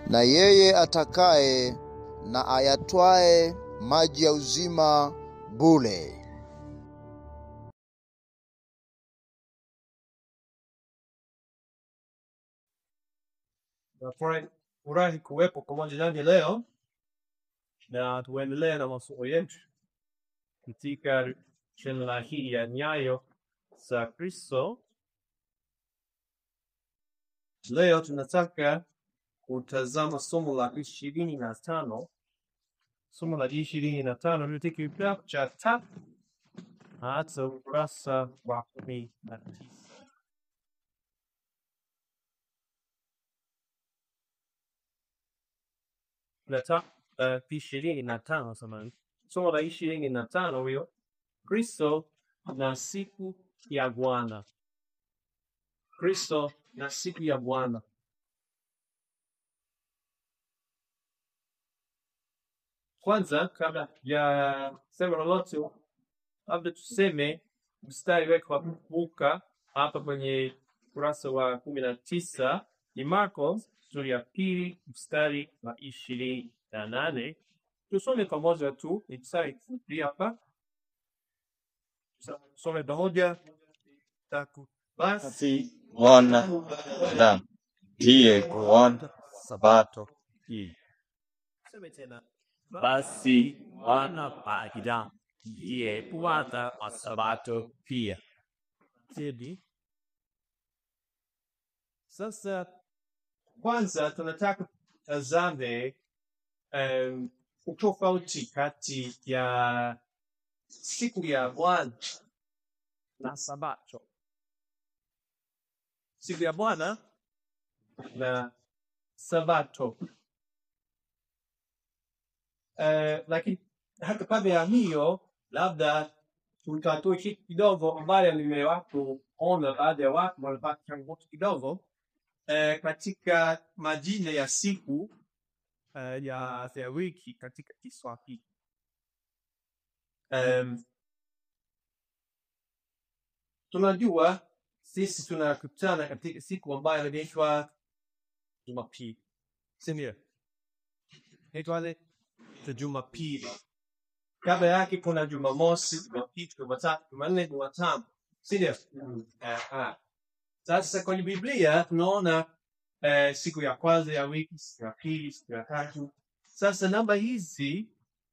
na yeye atakaye na ayatwae maji ya uzima bure. Nafurahi furahi kuwepo pamoja nanyi leo na tuendelee na masomo yetu katika shela hii ya nyayo za Kristo. Leo tunataka kutazama somo la ishirini na tano. Somo la ishirini na tano katika kitabu cha tatu hata ukurasa wa kumi na tisa. Leta uh, ishirini na tano samani. Somo la ishirini na tano hiyo Kristo na siku ya Bwana. Kristo na siku ya Bwana. Kwanza, kabla ya sema lolote, labda tuseme mstari wetu wa kukumbuka hapa kwenye ukurasa wa kumi na tisa ni Marko sura ya pili mstari wa ishirini na nane. Tusome pamoja tu, ni mstari mfupi hapa. Tusome pamoja. Taku. Basi Basi Bwana na ndiye kuona sabato hii. tuseme tena. Basi Bwana pamoja ndiye Bwana wa Sabato pia. Tedi. Sasa kwanza tunataka tutazame um, utofauti kati ya siku ya Bwana na Sabato. Siku ya Bwana na Sabato. Uh, lakini hata kabla ya hiyo, labda tutatoa kitu kidogo ambayo nimewahi kuona baadhi ya watu wanapata changamoto kidogo eh, katika majina ya siku eh, ya ya wiki katika Kiswahili. Um, tunajua sisi tunakutana katika siku ambayo inaitwa Jumapili, si ndio? Inaitwaje? Jumapili. Kabla yake kuna Jumamosi, Jumapili, Jumatatu, Jumanne, Jumatano, si ndio? Aha. Sasa kwenye Biblia tunaona eh, siku ya kwanza ya wiki, siku ya pili, siku ya tatu. Sasa namba hizi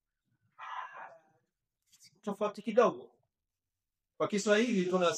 tofauti kidogo. Kwa Kiswahili tuna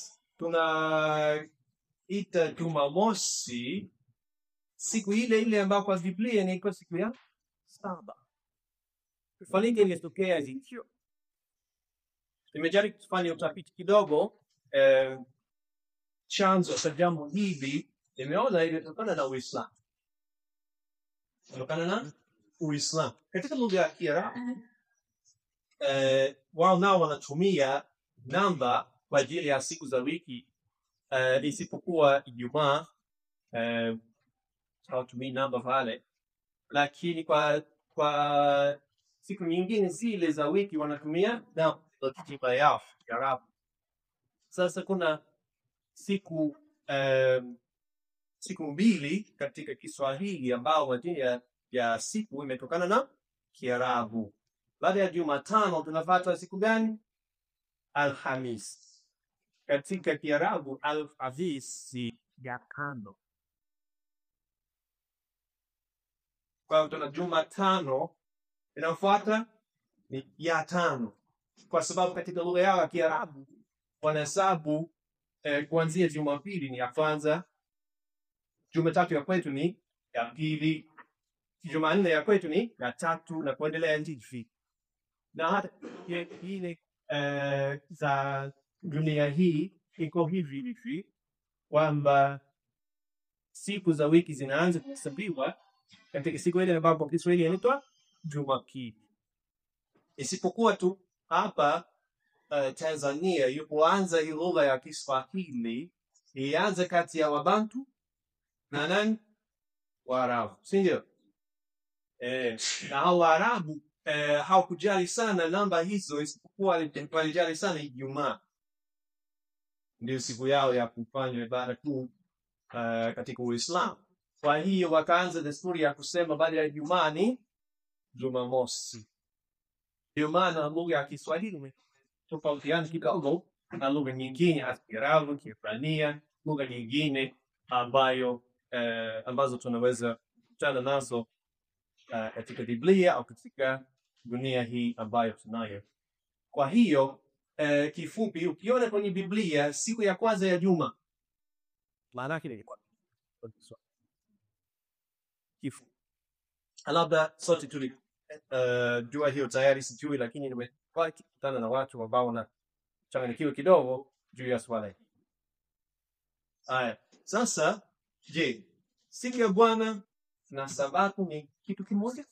tunaita Jumamosi siku ile ile ambayo kwa Biblia inaitwa siku ya saba. Kufanyika ilitokea hivyo. Nimejaribu kufanya utafiti kidogo eh, chanzo cha jambo hili nimeona imetokana na Uislamu, kutokana na Uislamu. Katika lugha ya Kiarabu eh, wao nao wanatumia namba kwa ajili ya siku za wiki eh, isipokuwa Ijumaa eh, hawatumii namba pale, lakini kwa kwa siku nyingine zile za wiki wanatumia namba za kitiba yao Kiarabu. Sasa kuna siku um, siku mbili katika Kiswahili ambao majina ya siku imetokana na Kiarabu. Baada ya Jumatano tunapata siku gani? Alhamis. Katika Kiarabu Alhamisi ya kando. Kwa hiyo tuna Jumatano inayofuata ni ya tano, kwa sababu katika lugha yao ya Kiarabu wanahesabu eh, kuanzia Jumapili ni ya kwanza, Jumatatu ya kwetu ni ya pili, Jumanne ya kwetu ni ya tatu na kuendelea ndivyo. Na hata ye- ile eh, za dunia hii iko hivi hivi kwamba siku za wiki zinaanza kuhesabiwa katika siku ile ambapo Kiswahili inaitwa Jumapili, isipokuwa tu hapa uh, Tanzania ilipoanza hii lugha ya Kiswahili ilianza kati ya Wabantu na nani? Waarabu, si ndio? Eh, na hao Waarabu eh, hawakujali sana namba hizo, isipokuwa wali- walijali sana Ijumaa, ndio siku yao ya kufanya ibada kuu uh, katika Uislamu. Kwa hiyo wakaanza desturi ya kusema baada ya Ijumaa ni Jumamosi. Ndio maana lugha ya Kiswahili imetofautiana kidogo na lugha nyingine, hasa Kiarabu, Kiebrania, lugha nyingine ambayo eh, ambazo tunaweza kutana nazo uh, katika Biblia au katika dunia hii ambayo tunayo. Kwa hiyo eh, kifupi, ukiona kwenye Biblia siku ya kwanza ya juma maana yake ni kifu. Labda sote tuli uh, jua hiyo tayari, sijui, lakini nimewahi kukutana na watu ambao wanachanganyikiwa kidogo juu ya swala hili. Haya, sasa je, siku ya Bwana na Sabato ni kitu kimoja?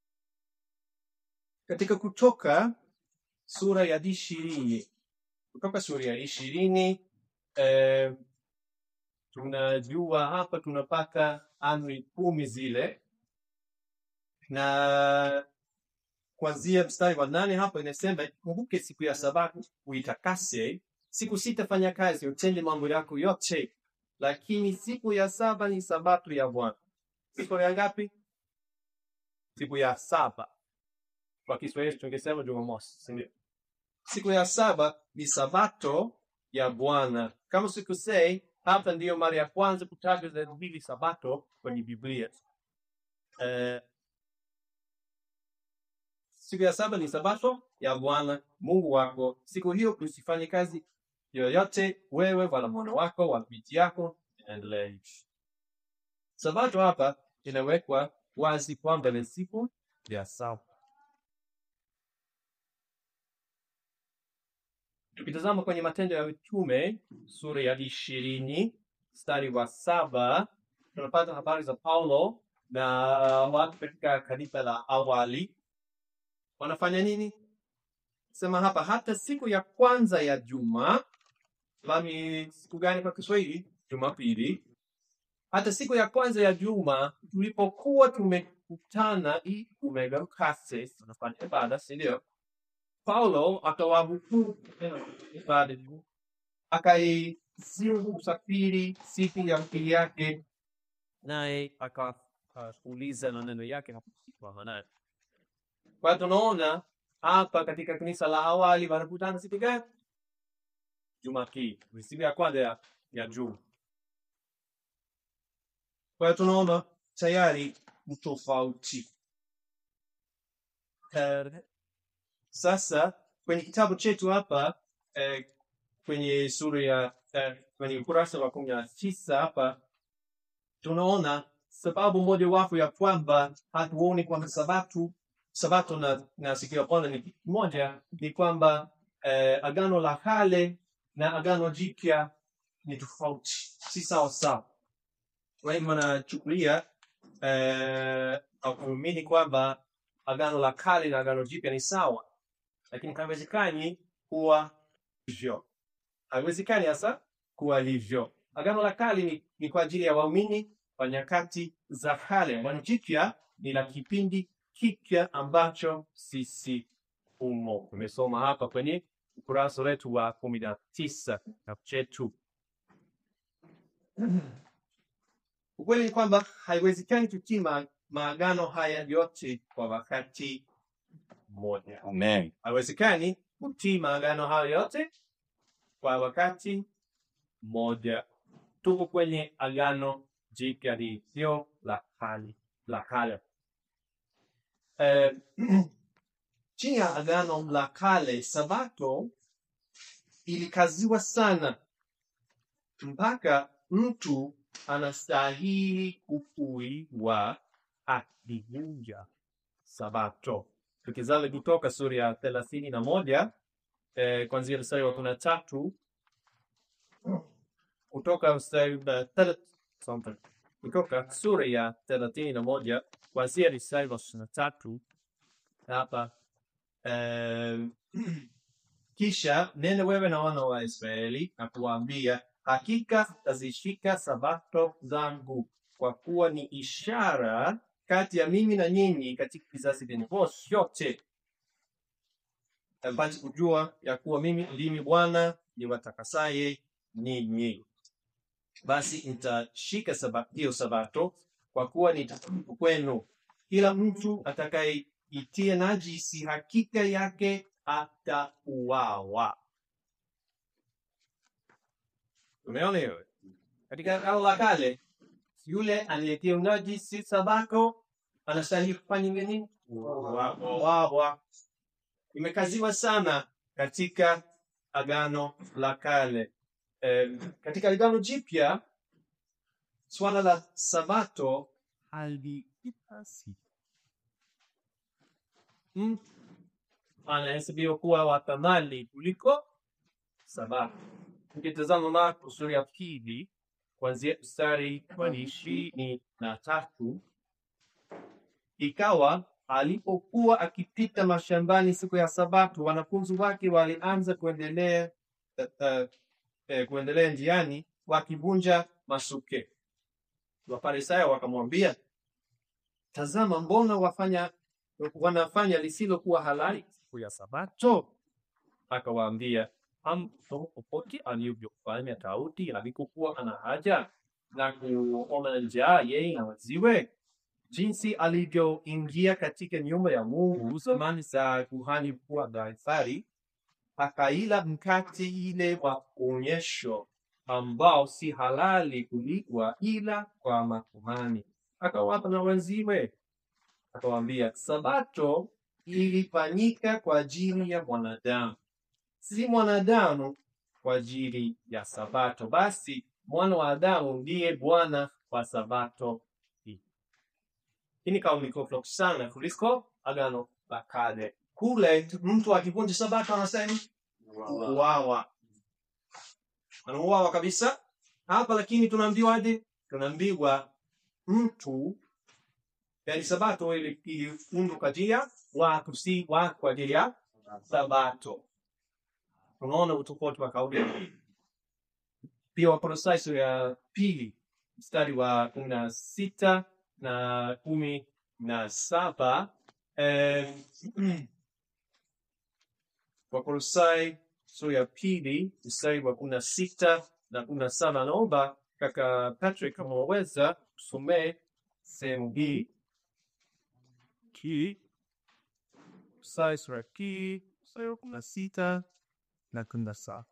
Katika Kutoka sura ya ishirini Kutoka sura ya ishirini eh, tunajua hapa tunapata amri kumi zile, na kuanzia mstari wa nane hapa inasema, kumbuke siku ya Sabato uitakase, siku sita fanya kazi, utende mambo yako yote, lakini siku ya saba ni Sabato ya Bwana. Siku ya ngapi? Siku ya saba. Kwa Kiswahili tungesema Jumamosi, si ndio? Siku ya saba ni Sabato ya Bwana. Kama sikusei, hapa ndiyo mara ya kwanza kutajwa neno hili Sabato kwenye Biblia. Eh, siku ya saba ni Sabato ya Bwana Mungu wako. Siku hiyo usifanye kazi yoyote, wewe wala mwana wako wala binti yako, endelee. Sabato hapa inawekwa wazi kwamba ni siku ya saba. Tukitazama kwenye Matendo ya Mitume sura ya ishirini mstari wa saba tunapata habari za Paulo na watu katika kanisa la awali wanafanya nini? Sema hapa, hata siku ya kwanza ya juma, lami siku gani kwa Kiswahili? Jumapili. Hata siku ya kwanza ya juma tulipokuwa tumekutana ili kumega mkate, tunafanya ibada, si ndio? Paulo akawahukumu ibada hiyo, akaisimu usafiri siku ya pili yake, naye akauliza maneno yake hapo kwa Hana. Kwa hiyo tunaona hapa katika kanisa la awali wanakutana siku gani? Jumapili, ni siku ya kwanza ya, ya juma. Kwa hiyo tunaona tayari utofauti. Eh, Sasa kwenye kitabu chetu hapa eh, kwenye sura ya eh, kwenye ukurasa wa kumi na tisa hapa tunaona sababu mojawapo ya kwamba hatuoni kwamba sabato sabato na, na siku ya Bwana ni kitu kimoja, ni kwamba eh, agano la kale na agano jipya ni tofauti, si sawa sawa. Wengi wanachukulia eh, au kuamini kwamba agano la kale na agano jipya ni sawa, lakini haiwezekani kuwa hivyo, haiwezekani hasa kuwa hivyo. Agano la kale ni, ni kwa ajili ya waumini wa nyakati za kale. Agano jipya ni la kipindi kipya ambacho sisi umo. Tumesoma hapa kwenye ukurasa wetu wa kumi na tisa kitabu chetu. Ukweli ni kwamba haiwezekani tutii ma- maagano haya yote kwa wakati mmoja. Amen. Haiwezekani kutii maagano hayo yote kwa wakati mmoja. Tuko kwenye agano jipya lisio la kale la kale. Eh, chini ya agano la kale, sabato ilikaziwa sana mpaka mtu anastahili kufuiwa akivunja sabato. Tukizama kutoka sura ya thelathini na moja eh, kuanzia mstari wa kumi na tatu kutoka mstari wa thela- something. kutoka sura ya thelathini na moja kuanzia mstari wa ishirini na tatu hapa eh, kisha nenda wewe na wana wa Israeli na kuwaambia, hakika tazishika sabato zangu, kwa kuwa ni ishara kati ya mimi na nyinyi katika vizazi vyenu vyote, mpate kujua ya kuwa mimi ndimi Bwana niwatakasaye ninyi. Basi mtashika saba- hiyo sabato kwa kuwa ni takatifu kwenu. Kila mtu atakayeitia najisi hakika yake atauawa. Umeona hiyo? Katika Agano la Kale, yule aliyetia unajisi Sabato anastahili kufanya nini? Kuuawa. Imekaziwa sana katika Agano la Kale. Eh, katika Agano Jipya swala la Sabato Halikipasi. mtu anahesabiwa kuwa wa thamani kuliko Sabato. Ukitazama Marko sura ya pili kuanzia mstari wa ishirini na tatu ikawa alipokuwa akipita mashambani siku ya Sabato, wanafunzi wake walianza kuendelea uh, uh, eh, kuendelea njiani wakivunja masuke. Wafarisayo wakamwambia, tazama, mbona wafanya wanafanya lisilokuwa halali siku ya Sabato? Akawaambia, hamsoma popote alivyofanya Daudi alipokuwa ana haja na kuona njaa yeye na waziwe, jinsi alivyoingia katika nyumba ya Mungu zamani za kuhani mkuu wa Kaisari, akaila mkate ile wa onyesho ambao si halali kuliwa ila kwa makuhani, akawapa na wenziwe. Akawaambia, Sabato ilifanyika kwa ajili ya mwanadamu, si mwanadamu kwa ajili ya Sabato. Basi mwana wa Adamu ndiye Bwana wa Sabato hii. Hii ni kauli tofauti sana kuliko Agano la Kale. Kule mtu akivunja Sabato anasema uawa, anauawa kabisa. Hapa lakini tunaambiwaje? Tunaambiwa mtu yani Sabato ili- iliundwa kwa ajili ya watu, si watu kwa ajili ya Sabato. Unaona utofauti wa kauli hii. Pia Wakolosai sura ya pili mstari wa kumi na sita na kumi na saba eh, Wakolosai sura ya pili mstari wa kumi na sita na kumi na saba naomba kaka Patrick kama waweza kusomee sehemu hii Ki. Sai sura ya ki. Mstari wa kumi na sita na kumi na saba.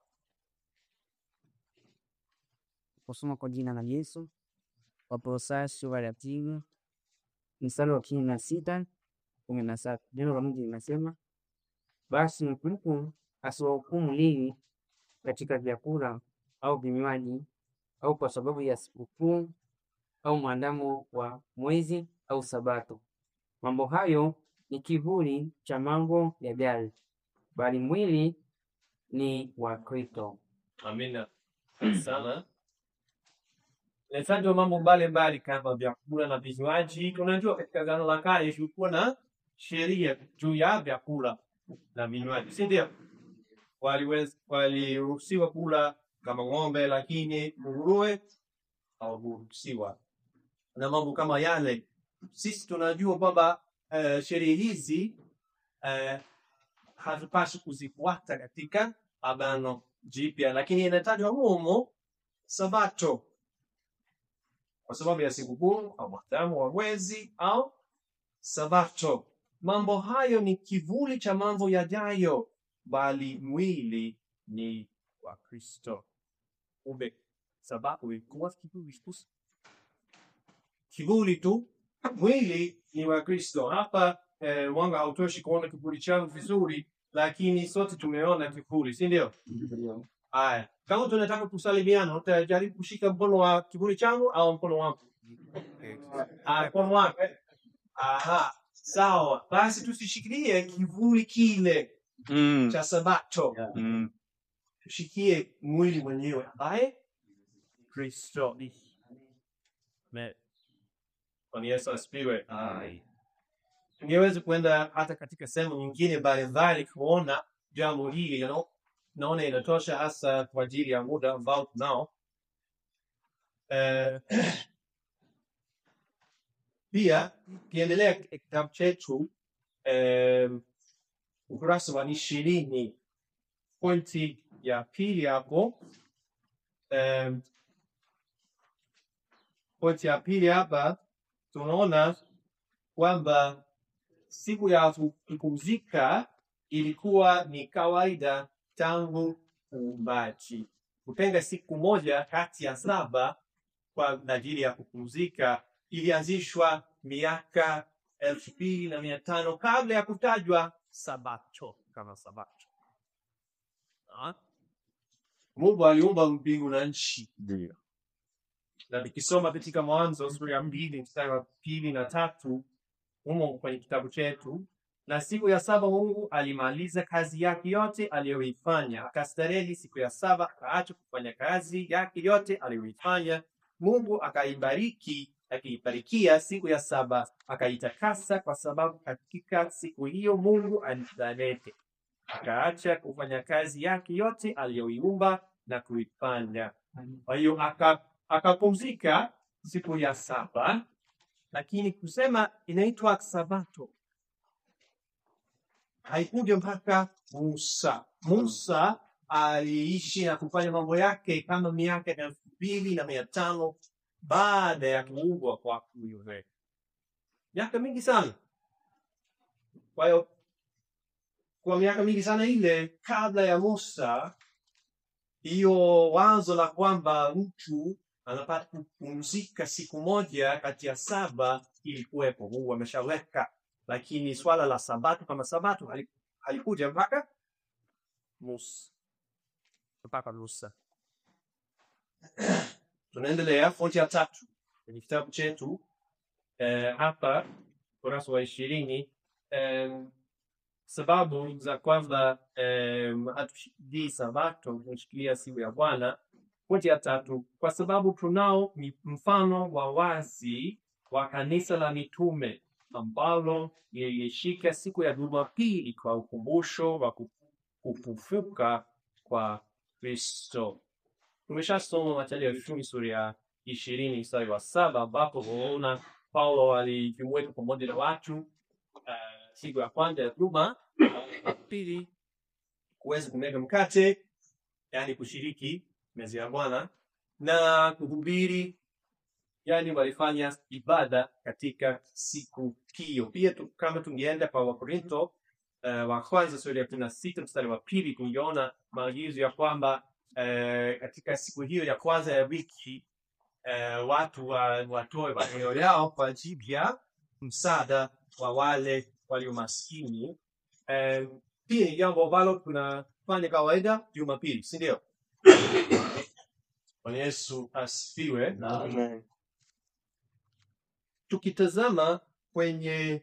Kusoma kwa jina la Yesu. Wakolosai sura ya pili mstari wa kumi na sita kumi na saba neno la Mungu linasema, basi mtu asiwahukumu ninyi katika vyakula au vinywaji au kwa sababu ya sikukuu au mwandamo wa mwezi au Sabato. Mambo hayo ni kivuli cha mambo yajayo, bali mwili ni wa Kristo. Amina sana. Inatajwa mambo mbalimbali kama vyakula na vinywaji. Unajua, katika Agano la Kale kulikuwa na sheria juu ya vyakula na vinywaji, si ndio? Waliwez- Waliruhusiwa kula kama ng'ombe, lakini nguruwe hawakuruhusiwa na mambo kama yale. Sisi tunajua kwamba eh, sheria hizi eh, hatupaswi kuzifuata katika Agano Jipya, lakini inatajwa humo Sabato kwa sababu ya sikukuu au mwandamo wa mwezi au Sabato. Mambo hayo ni kivuli cha mambo yajayo, bali mwili ni wa Kristo. Kumbe Sabato ilikuwa kivuli tu, kivuli tu, mwili ni wa Kristo. Hapa eh, mwanga hautoshi kuona kivuli changu vizuri, lakini sote tumeona kivuli, si ndio? Aya, kama tunataka kusalimiana, utajaribu kushika mkono wa kivuli changu au mkono wangu? Ah, mkono wako. eh? Aha, sawa. Basi tusishikilie kivuli kile Mm. cha Sabato, Mm. tushikie mwili mwenyewe ambaye Kristo. Me. Bwana Yesu asifiwe. Tungeweza kuenda hata katika sehemu nyingine mbalimbali kuona jambo hili, you know? Naona inatosha hasa kwa ajili ya muda ambao tunao. Eh, pia ukiendelea katika kitabu chetu eh, ukurasa wa ishirini pointi ya pili hapo eh, pointi ya pili hapa tunaona kwamba siku ya kupumzika ilikuwa ni kawaida tangu uumbaji. Kutenga siku moja kati ya saba kwa ajili ya kupumzika ilianzishwa miaka elfu mbili na mia tano kabla ya kutajwa sabato kama sabato. Ah. Mungu aliumba mbingu na nchi Ndio. na tukisoma katika Mwanzo sura ya mbili mstari wa pili na tatu humo kwenye kitabu chetu, na siku ya saba Mungu alimaliza kazi yake yote aliyoifanya, akastarehe siku ya saba, akaacha kufanya kazi yake yote aliyoifanya. Mungu akaibariki, akiibarikia siku ya saba, akaitakasa, kwa sababu katika siku hiyo Mungu alistarehe, akaacha kufanya kazi yake yote aliyoiumba na kuifanya. Kwa hiyo aka akapumzika siku ya saba, lakini kusema inaitwa sabato haikuja mpaka Musa. Musa aliishi na kufanya mambo yake kama miaka elfu mbili na mia tano baada ya kuumbwa kwa yule, miaka mingi sana. Kwa hiyo kwa miaka mingi sana ile kabla ya Musa, hiyo wazo la kwamba mtu anapata kupumzika siku moja kati ya saba ilikuwepo, Mungu ameshaweka, lakini swala la sabato kama sabato hali- halikuja mpaka Musa, mpaka Musa. Tunaendelea fonti ya tatu kwenye kitabu chetu eh, hapa ukurasa wa ishirini em, sababu za kwamba em, hatushikilii sabato tunashikilia siku ya Bwana. Pointi ya tatu, kwa sababu tunao mi- mfano wa wazi wa kanisa la mitume ambalo lilishika siku ya Jumapili kwa ukumbusho wa ku- kufufuka kwa Kristo. Tumeshasoma Mathayo ya Mitume sura ya ishirini mstari wa saba ambapo tunaona Paulo alijumuika pamoja na watu uh, siku ya kwanza ya juma ya pili kuweza kumega mkate, yaani kushiriki meza ya Bwana na kuhubiri, yaani walifanya ibada katika siku hiyo. Pia tu, kama tungeenda kwa Wakorinto uh, wa kwanza sura ya kumi na sita mstari wa pili tungeona maagizo ya kwamba uh, katika siku hiyo ya kwanza ya wiki uh, watu wa, watoe maneno yao kwa ajili ya msaada wa wale walio maskini. Uh, pia ni jambo ambalo tunafanya kawaida Jumapili, si ndio? Bwana Yesu asifiwe. Amen. Tukitazama kwenye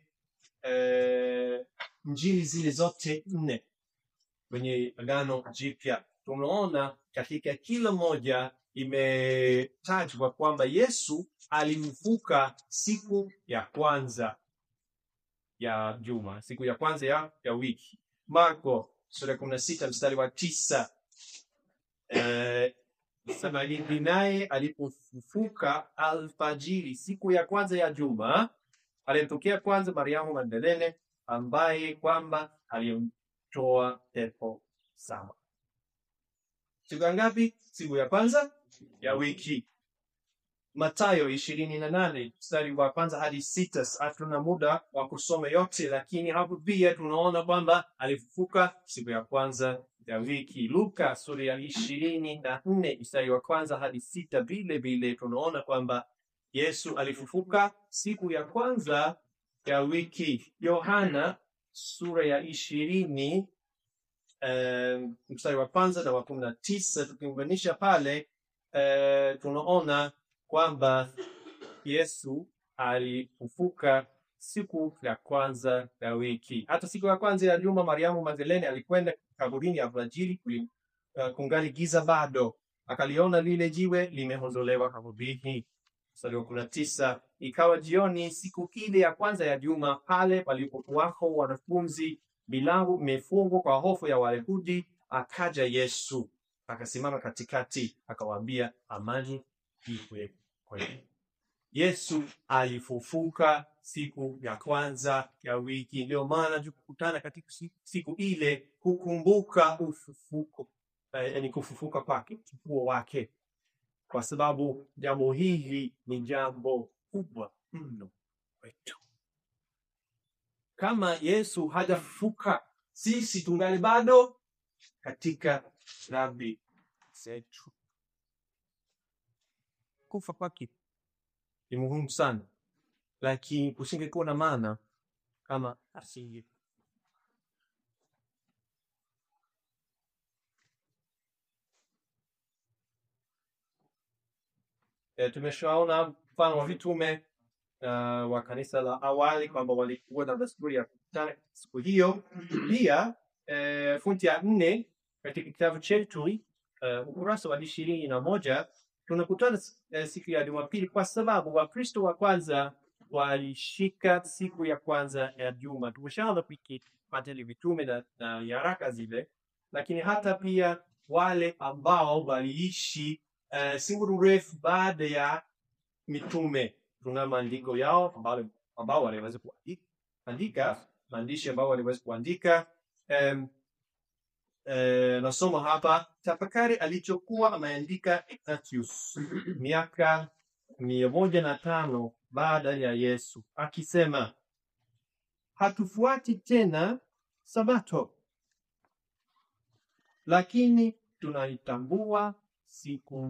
eh, njili zile zote nne kwenye Agano Jipya, tunaona katika kila moja imetajwa kwamba Yesu alimfuka siku ya kwanza ya juma, siku ya kwanza ya, ya wiki. Marko sura ya kumi na sita mstari wa tisa eh, sema hivi, naye alipofufuka alfajiri siku ya kwanza ya juma, alimtokea kwanza Mariamu Magdalene, ambaye kwamba alimtoa pepo saba. Siku ya ngapi? Siku ya kwanza ya wiki. Mathayo ishirini na nane mstari wa kwanza hadi sita. Hatuna muda wa kusoma yote, lakini hapo pia tunaona kwamba alifufuka siku ya kwanza ya wiki. Luka sura ya ishirini na nne mstari wa kwanza hadi sita, vile vile tunaona kwamba Yesu alifufuka siku ya kwanza ya wiki. Yohana sura ya ishirini eh, mstari wa kwanza na wa kumi na tisa tukiunganisha pale eh, tunaona kwamba Yesu alifufuka siku ya kwanza ya wiki. Hata siku ya kwanza ya juma, Mariamu Magdalene alikwenda kaburini alfajiri, kuli- uh, kungali giza bado, akaliona lile jiwe limeondolewa kaburini. Mstari wa kumi na tisa ikawa jioni siku ile ya kwanza ya juma, pale palipokuwako wanafunzi, milango imefungwa kwa hofu ya Wayahudi, akaja Yesu akasimama katikati, akawaambia, amani iwe kwenu. Yesu alifufuka siku ya kwanza ya wiki. Ndio maana tukikutana katika si- siku ile kukumbuka ufufuko, eh, yani kufufuka kwake, ufufuo wake, kwa sababu jambo hili ni jambo kubwa mno kwetu. Kama Yesu hajafufuka, sisi tungali bado katika dhambi zetu. Kufa kwake ni muhimu sana, lakini kusingekuwa na maana kama asinge E, tumeshaona mfano wa vitume uh, wa kanisa la awali kwamba walikuwa na desturi ya kukutana siku hiyo. Pia e, funti ya nne katika kitabu chetu uh, ukurasa wa ishirini na moja tunakutana eh, siku ya Jumapili kwa sababu Wakristo wa kwanza walishika siku ya kwanza ya juma. Tumeshaona wiki Matendo ya Mitume na, na nyaraka zile, lakini hata pia wale ambao waliishi uh, si muda mrefu baada ya mitume, tuna maandiko yao ambao, ambao waliweza kuandika maandishi ambao waliweza kuandika um, Eh, nasoma hapa tafakari alichokuwa ameandika Ignatius miaka mia moja na tano baada ya Yesu akisema, hatufuati tena Sabato, lakini tunaitambua siku.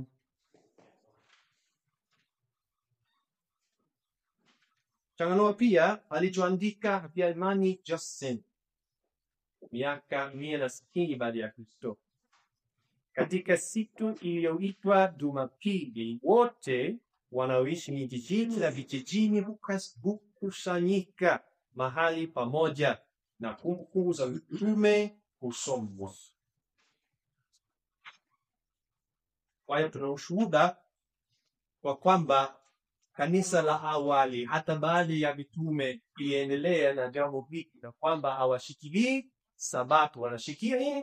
Changanua pia alichoandika Habyarimana Justin miaka mia na sitini baada ya Kristo. Katika siku iliyoitwa Jumapili, wote wanaoishi mijijini na vijijini hukas- hukusanyika mahali pamoja na kumbukumbu za mitume husomwa. Kwa hiyo tuna ushuhuda kwa kwamba kanisa la awali hata baada ya mitume iliendelea na jambo hili, na kwamba hawashikilii Sabato, wanashikia nini?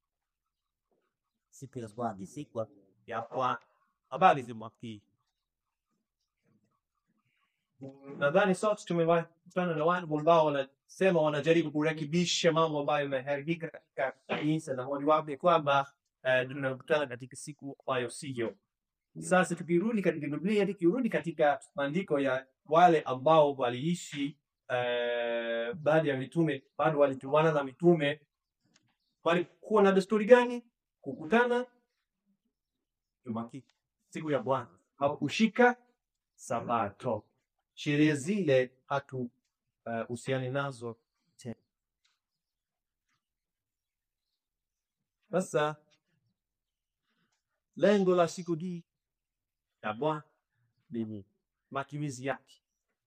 siku ya Bwana, siku ya Bwana. Habari za mwaki. Nadhani sote tumewahi kukutana na watu ambao wanasema wanajaribu kurekebisha mambo ambayo yameharibika katika kanisa, na mojawapo ni kwamba eh, tunakutana katika siku ambayo siyo. Sasa tukirudi katika Biblia, tukirudi katika maandiko ya wale ambao waliishi eh, baada ya mitume, bado walitumana na mitume, walikuwa na desturi gani? Kukutana Jumapili, siku ya Bwana, hawakushika Sabato. Sheria zile hatu uh, husiani nazo tena. Sasa lengo la siku hii ya Bwana ni nini? Matumizi yake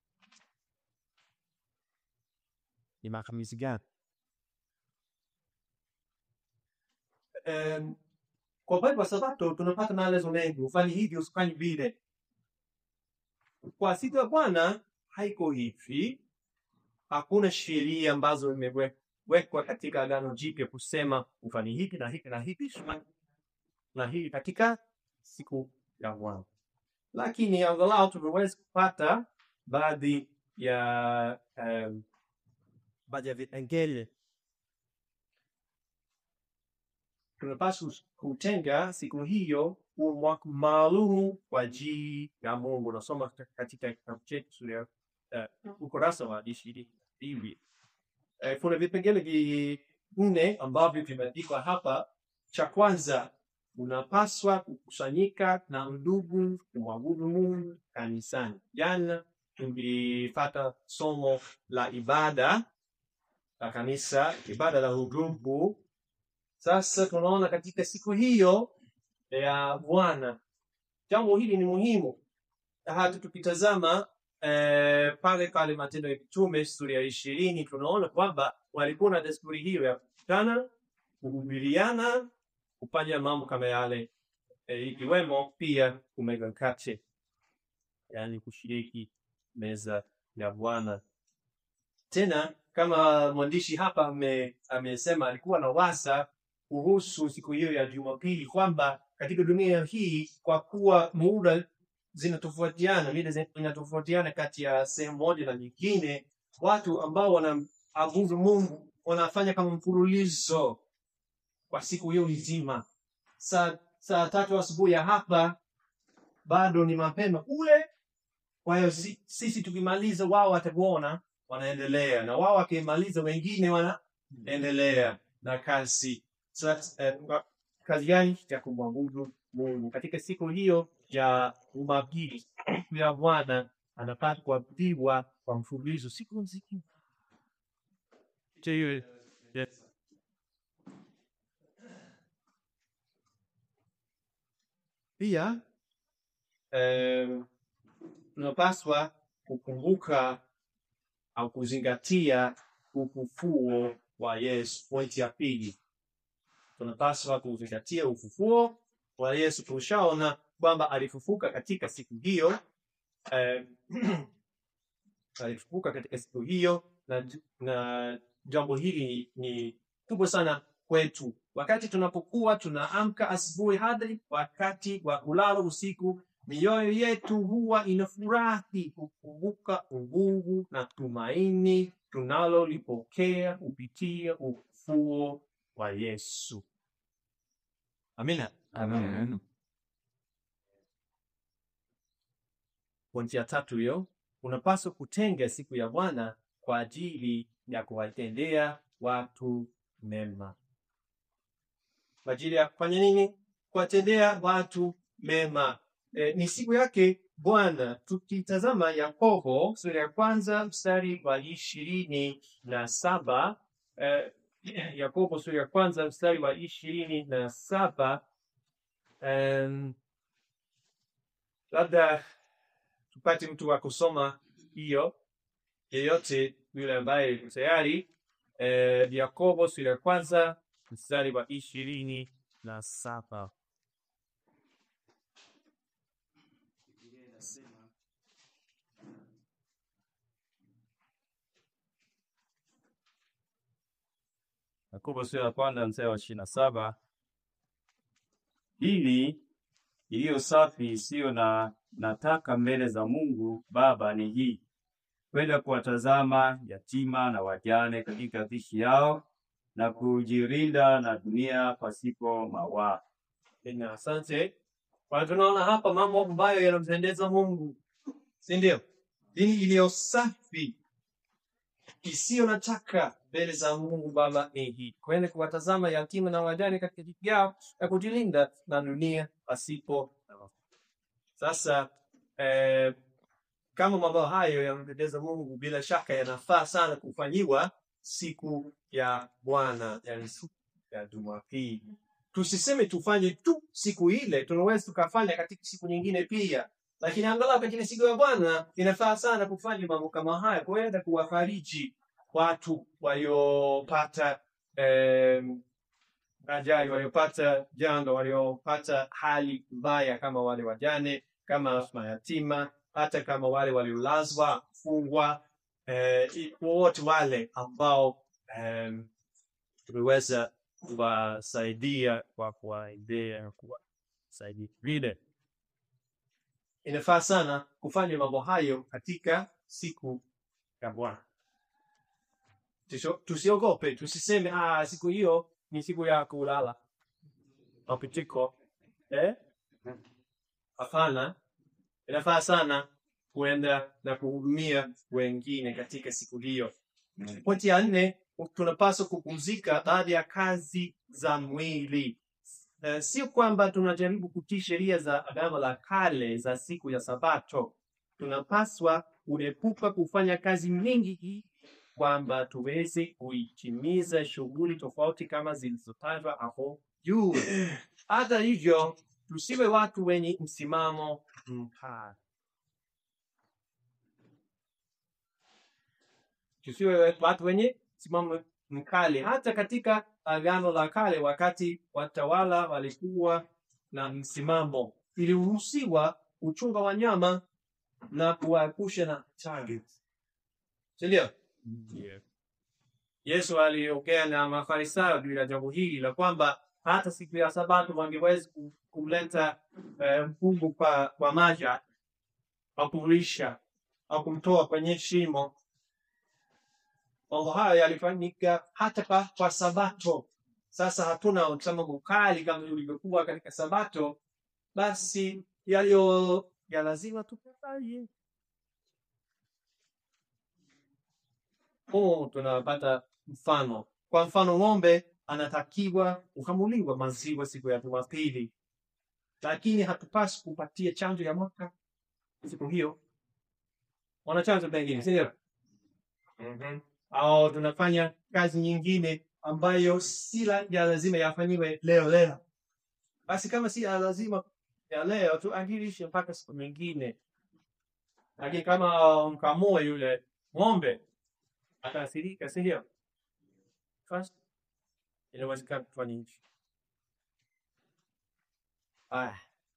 ni matumizi gani? Um, kwa upande wa Sabato tunapata maelezo mengi, ufanye hivi, usifanye vile. Kwa siku ya Bwana haiko hivi, hakuna sheria ambazo imewekwa katika Agano Jipya kusema ufanye hivi na hivi na hivi na hivi katika siku ya Bwana, lakini angalau tumeweza kupata baadhi ya um, baadhi ya vipengele tunapaswa kutenga siku hiyo kuwa mwaka maalum kwa ajili ya Mungu. Nasoma katika kitabu chetu sura ya uh, ukurasa wa ishirini na mbili. Eh, kuna vipengele vinne ambavyo vimeandikwa hapa. Cha kwanza, unapaswa kukusanyika na ndugu kumwabudu Mungu kanisani. Jana tulipata somo la ibada la kanisa, ibada la huduma sasa tunaona katika siku hiyo ya Bwana, jambo hili ni muhimu. Hata tukitazama eh, pale pale Matendo ya Mitume sura ya ishirini tunaona kwamba walikuwa na desturi hiyo ya kukutana, kuhubiriana, kufanya mambo kama yale eh, ikiwemo pia kumega mkate, yaani kushiriki meza ya Bwana. Tena kama mwandishi hapa ame- amesema, alikuwa na wasa kuhusu siku hiyo ya Jumapili kwamba katika dunia hii, kwa kuwa muda zinatofautiana, mida zinatofautiana kati ya sehemu moja na nyingine, watu ambao wanaabudu Mungu wanafanya kama mfululizo kwa siku hiyo nzima. Saa saa tatu asubuhi ya hapa bado ni mapema kule, Kwa hiyo si- sisi tukimaliza, wao watakuona wanaendelea, na wao wakimaliza, wengine wanaendelea na kazi Sasa, eh, wa- kazi gani ya kumwabudu Mungu katika siku hiyo ya Jumapili, siku ya Bwana anapata kuabudiwa kwa mfululizo siku nzima. Je, hiyo yes. Pia em, tunapaswa kukumbuka au kuzingatia ufufuo wa Yesu. Pointi ya pili, tunapaswa kuzingatia ufufuo wa Yesu. Tushaona kwamba alifufuka katika siku hiyo em, alifufuka katika siku hiyo, na, na jambo hili ni kubwa sana kwetu. Wakati tunapokuwa tunaamka asubuhi hadi wakati wa kulala usiku, mioyo yetu huwa inafurahi kukumbuka nguvu na tumaini tunalolipokea kupitia ufufuo wa Yesu. Amina. Amen. Pointi ya tatu hiyo, unapaswa kutenga siku ya Bwana kwa ajili ya kuwatendea watu mema. Kwa ajili ya kufanya nini? Kuwatendea watu mema. E, ni siku yake Bwana. Tukitazama Yakobo sura ya kwanza mstari wa ishirini na saba e, Yakobo sura ya kwanza mstari wa ishirini na saba em, labda tupate mtu wa kusoma hiyo yeyote yule ambaye yuko tayari. Eh, Yakobo sura ya kwanza mstari wa ishirini na saba. Yakobo sura ya kwanza mstari wa ishirini na saba. Hili iliyo safi isiyo na nataka mbele za Mungu Baba ni hii, kwenda kuwatazama yatima na wajane katika dhishi yao na kujirinda na dunia pasipo mawaa. Ina, asante. Kwa tunaona hapa mambo ambayo yanampendeza Mungu, si ndio? Dini iliyo safi isiyo na taka mbele za Mungu Baba ni hii, kwenda kuwatazama yatima na wajane katika dhiki yao na kujilinda na dunia pasipo na mafaa. Sasa eh, kama mambo hayo yanampendeza Mungu, bila shaka yanafaa sana kufanyiwa siku ya Bwana, yani siku ya Jumapili. Tusiseme tufanye tu siku ile, tunaweza tukafanya katika siku nyingine pia, lakini angalau katika siku ya Bwana inafaa sana kufanya mambo kama haya, kuenda kuwafariji watu waliopata em, ajali, waliopata janga, waliopata hali mbaya, kama wale wajane, kama mayatima, hata kama wale waliolazwa, fungwa, eh, i- wowote wale ambao em, tumeweza kuwasaidia kwa kuwaendea na kuwasaidia vile. inafaa sana kufanya mambo hayo katika siku ya Bwana. Tusio- Tusiogope, tusiseme ah, siku hiyo ni siku ya kulala mapitiko. Eh? Hapana, inafaa sana kuenda na kuhudumia wengine katika siku hiyo. Pointi ya nne, tunapaswa kupumzika baada ya kazi za mwili. Uh, sio kwamba tunajaribu kutii sheria za Agano la Kale za siku ya Sabato. Tunapaswa kuepuka kufanya kazi nyingi hii kwamba tuweze kuitimiza shughuli tofauti kama zilizotajwa hapo juu. Hata hivyo, tusiwe watu wenye msimamo mkali. tusiwe watu wenye msimamo mkali. Hata katika Agano la Kale, wakati watawala walikuwa na msimamo, iliruhusiwa kuchunga wanyama na kuwaepusha na hatari, si ndio? Yeah. Yesu aliongea na Mafarisayo juu ya jambo hili la kwamba hata siku ya Sabato wangeweza ku- kumleta eh, mkungu kwa, kwa maji au kumlisha au kumtoa kwenye shimo. Mambo hayo yalifanyika hata kwa, kwa Sabato. Sasa hatuna msimamo mkali kama ulivyokuwa katika Sabato, basi yaliyo ya lazima tufanye huu tunapata mfano. Kwa mfano, ng'ombe anatakiwa kukamuliwa maziwa siku ya Jumapili, lakini hatupasi kupatia chanjo ya mwaka siku hiyo. Wana chanjo pengine, si ndio? Mhm. Au tunafanya kazi nyingine ambayo si la- ya lazima yafanyiwe leo leo. Basi kama si ya lazima ya leo, tuahirishe mpaka siku nyingine. Lakini kama mkamue yule ng'ombe ataathirika, si ndio? Basi inawezekana kufanya hivi. Aya.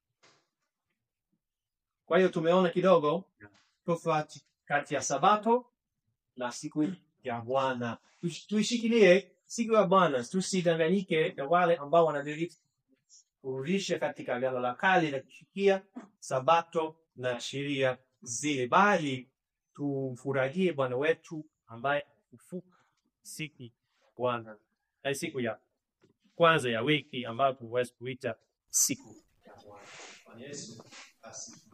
Kwa hiyo tumeona kidogo tofauti kati ya Sabato na siku ya Bwana. Tush- Tuishikilie siku ya Bwana, tusidanganyike na wale ambao wanadiriki kurudisha katika Agano la Kale na kushikia Sabato na sheria zile, bali tumfurahie Bwana wetu ambaye hufuka siku ya Bwana, na siku ya kwanza ya wiki ambayo huwezi kuita siku ya Bwana. Bwana Yesu asifiwe.